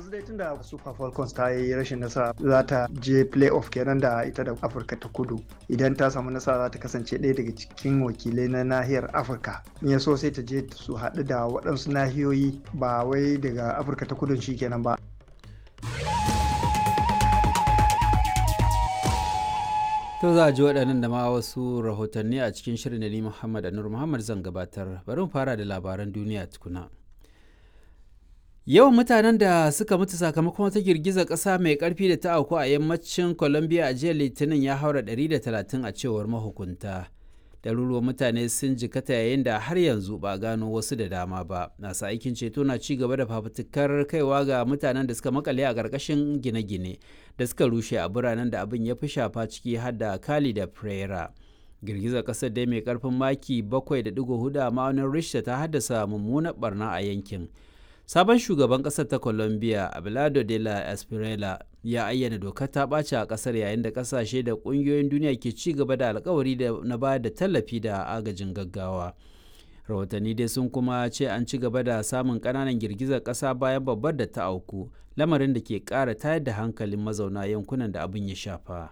yanzu dai tunda super falcons ta yi rashin nasara za ta je playoff kenan da ita da afirka ta kudu idan ta samu nasara za ta kasance ɗaya daga cikin wakilai na nahiyar afirka in ya so sai ta je su haɗu da waɗansu nahiyoyi ba wai daga afirka ta kudun shi kenan ba To za a ji waɗannan da ma wasu rahotanni a cikin shirin da ni Muhammad Anur Muhammad zan gabatar. Bari mu fara da labaran duniya tukuna. Yawan mutanen da suka mutu sakamakon wata girgizar ƙasa mai ƙarfi da ta auku a yammacin Colombia a jiya Litinin ya haura 130 a cewar mahukunta. Ɗaruruwan mutane sun jikata yayin da har yanzu ba gano wasu da dama ba. Nasa aikin ceto na ci gaba da fafutukar kaiwa ga mutanen da suka makale a ƙarƙashin gine-gine da suka rushe a biranen da abin ya fi shafa ciki har da Cali da Pereira. Girgizar ƙasar dai mai ƙarfin maki 7.4 a ma'aunin Richter ta haddasa mummunar barna a yankin. Sabon shugaban ƙasar ta Colombia, Abelardo de la Espriella, ya ayyana dokar ta ɓaci a ƙasar yayin da ƙasashe da ƙungiyoyin duniya ke ci gaba da alkawari na bayar da tallafi da agajin gaggawa. Rahotanni dai sun kuma ce an ci gaba da samun ƙananan girgizar ƙasa bayan babbar da ta auku, lamarin da ke ƙara tayar da hankalin mazauna yankunan da abin ya shafa.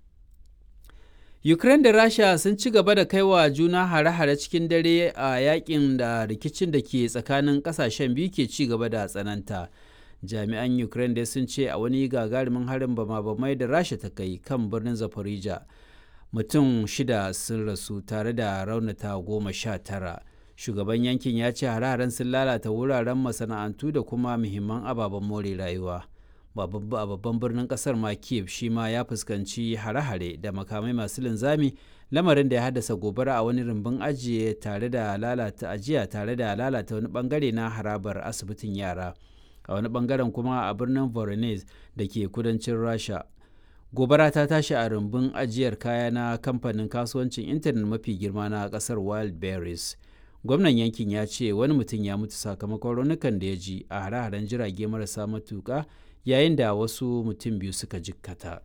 Ukraine da Rasha sun ci gaba da kaiwa juna hare-hare cikin dare a yakin da rikicin da ke tsakanin kasashen biyu ke ci gaba da tsananta. Jami'an Ukraine dai sun ce a wani gagarumin harin bama-bamai da Rasha ta kai kan birnin Zaporizhia. Mutum shida sun rasu tare da raunata goma sha tara. Shugaban yankin ya ce hare-haren sun lalata wuraren masana'antu da kuma muhimman ababen more rayuwa. a babban birnin kasar ma kiev shi ma ya fuskanci hare-hare da makamai masu linzami lamarin da ya haddasa gobara a wani rumbun ajiye tare da lalata ajiya tare da lalata wani bangare na harabar asibitin yara a wani bangaren kuma a birnin voronezh da ke kudancin rasha gobara ta tashi a rumbun ajiyar kaya na kamfanin kasuwancin intanet mafi girma na kasar wildberries gwamnan yankin ya ce wani mutum ya mutu sakamakon raunukan da ya ji a hare-haren jirage marasa matuka yayin da wasu mutum biyu suka jikkata.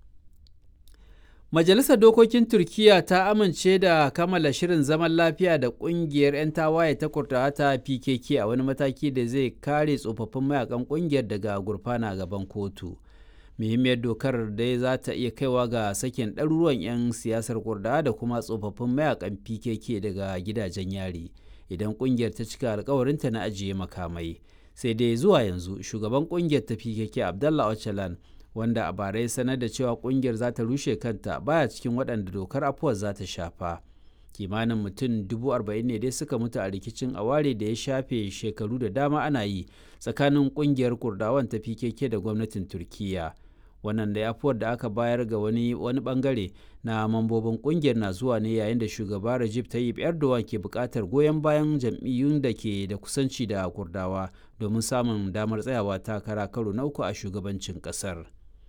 Majalisar Dokokin Turkiyya ta amince da kammala shirin zaman lafiya da ƙungiyar 'yan tawaye ta kurtawa ta PKK a wani mataki da zai kare tsofaffin mayakan ƙungiyar daga gurfana gaban kotu. Muhimmiyar dokar dai za ta iya kaiwa ga sakin ɗaruruwan 'yan siyasar kurdawa da kuma tsofaffin mayakan PKK daga gidajen yari idan ƙungiyar ta cika alkawarinta na ajiye makamai. sai dai zuwa yanzu shugaban kungiyar ta pkk abdallah ocalan wanda a bara ya sanar da cewa kungiyar za ta rushe kanta baya cikin waɗanda dokar afuwar za ta shafa kimanin mutum dubu arba'in ne dai suka mutu a rikicin aware da ya shafe shekaru da dama ana yi tsakanin kungiyar kurdawan ta pkk da gwamnatin turkiya wannan da afuwar da aka bayar ga wani wani bangare na mambobin kungiyar na zuwa ne yayin da shugaba Recep Tayyip Erdogan ke buƙatar goyon bayan jam'iyyun da ke da kusanci da Kurdawa domin samun damar tsayawa takara karo na uku a shugabancin ƙasar.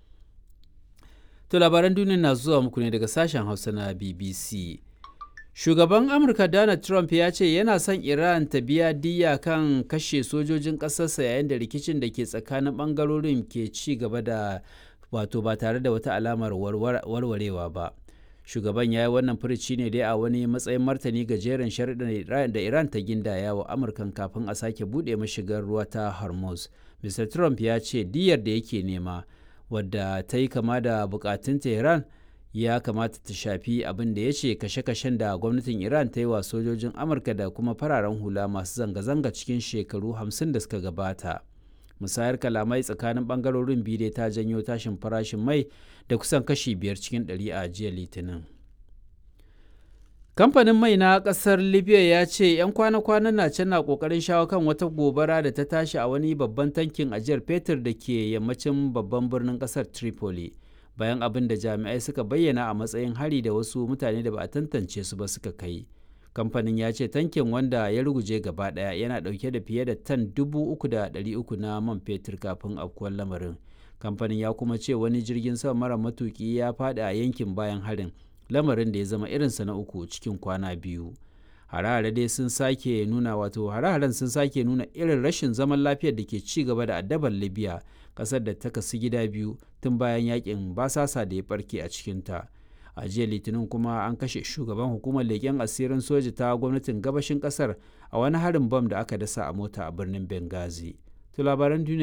To labaran duniya na zuwa muku ne daga sashen Hausa na BBC. Shugaban Amurka Donald Trump ya ce yana son Iran ta biya diya kan kashe sojojin ƙasarsa yayin da rikicin da ke tsakanin ɓangarorin ke ci gaba da wato ba tare da wata alamar warwarewa ba shugaban ya yi wannan furici ne dai a wani matsayin martani ga jerin sharuɗan da iran ta gindaya wa amurkan kafin a sake buɗe mashigar ruwa ta hormuz mr trump ya ce diyar da yake nema wadda ta yi kama da bukatun tehran ya kamata ta shafi abin da ya ce kashe-kashen da gwamnatin iran ta yi wa sojojin amurka da kuma fararen hula masu zanga-zanga cikin shekaru 50 da suka gabata musayar kalamai tsakanin bangarorin biyu dai ta janyo tashin farashin mai da kusan kashi biyar cikin ɗari a jiya litinin kamfanin mai na ƙasar libya ya ce 'yan kwana-kwanan na can na ƙoƙarin shawo kan wata gobara da ta tashi a wani babban tankin ajiyar fetur da ke yammacin babban birnin ƙasar tripoli bayan abin da jami'ai suka bayyana a matsayin hari da wasu mutane da ba a tantance su ba suka kai kamfanin ya ce tankin wanda ya ruguje gaba daya yana dauke da fiye da tan dubu uku da ɗari uku na man fetur kafin afkuwar lamarin kamfanin ya kuma ce wani jirgin sama mara matuki ya faɗi a yankin bayan harin lamarin da ya zama irinsa na uku cikin kwana biyu hare-hare dai sun sake nuna wato hare-haren sun sake nuna irin rashin zaman lafiyar da ke ci gaba da addabar libya kasar da ta kasu gida biyu tun bayan yakin basasa da ya barke a cikinta a jiya litinin kuma an kashe shugaban hukumar leƙen asirin soja ta gwamnatin gabashin kasar a wani harin bam da aka dasa a mota a birnin benghazi to labaran duniya